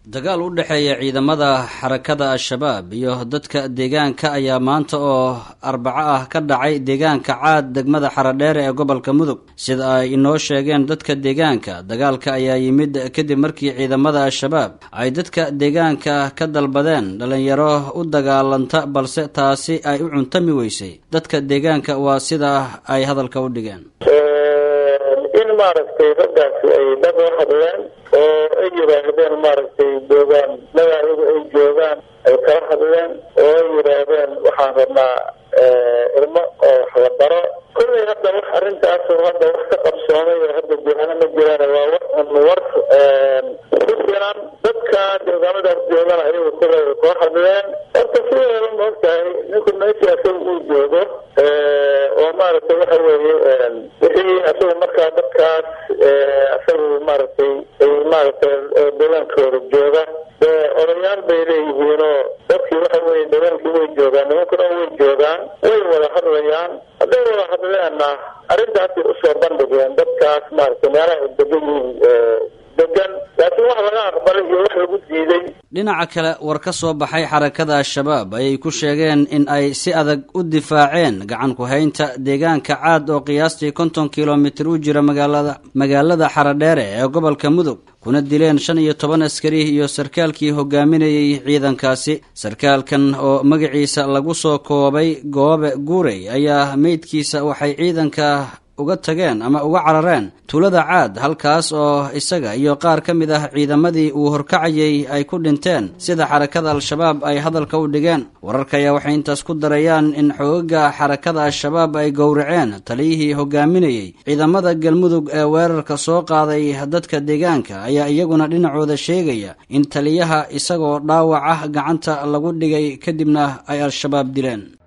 dagaal u dhexeeya ciidamada xarakada al-shabaab iyo dadka deegaanka ayaa maanta oo arbaco ah ka dhacay deegaanka caad degmada xaradheere ee gobolka mudug sida ay inoo sheegeen dadka deegaanka dagaalka ayaa yimid kadib markii ciidamada al-shabaab ay dadka deegaanka ka dalbadeen dhalinyaro u dagaalanta balse taasi ay u cuntami weysay dadka deegaanka waa sida ay hadalka u dhigeen in maaragtay raggaasi ay dad la hadleen oo ay yidhaahdeen maaragtay joogaan magaayagu ay joogaan ay kala hadleen oo ay yidhaahdeen waxaan rabnaa ilmo oo waxlabaro kullay hadda wax arrintaasu hadda wax ka qabsoomay oo hadda jirana ma jiraan waa wax un war ku filan dadka deegaamadaas joogana ayagu kullay koo hadleen horta sideeda ma ogtahay ninku meeshii asaga uu joogo oo maaragtay waxa weeye wixii asagu markaa dadkaas asagu maaragtay ay maaragtay deegaankooda jooga odayaal bay leeyihiinoo dadkii waxa weye deegaankii way joogaan nimankuna way joogaan way wada hadlayaan hadday wada hadleenna arrintaasay usoo bandhigeen dadkaas maaragtay meelaha ay degan yihiin degan laakiin wax laga aqbalay iyo wax lagu diiday dhinaca kale war ka soo baxay xarakada al-shabaab ayay ku sheegeen in ay si adag u difaaceen gacan ku-haynta deegaanka caad oo qiyaastii konton kilomitir u jira magaalada magaalada xaradheere ee gobolka mudug kuna dileen shan iyo toban askari iyo sarkaalkii hogaaminayay ciidankaasi sarkaalkan oo magaciisa lagu soo koobay goobe guurey ayaa meydkiisa waxay ciidanka uga tageen ama uga carareen tuulada caad halkaas oo isaga iyo qaar ka mid ah ciidamadii uu horkacayay ay ku dhinteen sida xarakada al-shabaab ay hadalka u dhigeen wararka ayaa waxay intaas ku darayaan in xoogaga xarakada al-shabaab ay gowraceen taliyihii hogaaminayey ciidamada galmudug ee weerarka soo qaaday dadka deegaanka ayaa iyaguna dhinacooda sheegaya in taliyaha isagoo dhaawac ah gacanta lagu dhigay kadibna ay al-shabaab dileen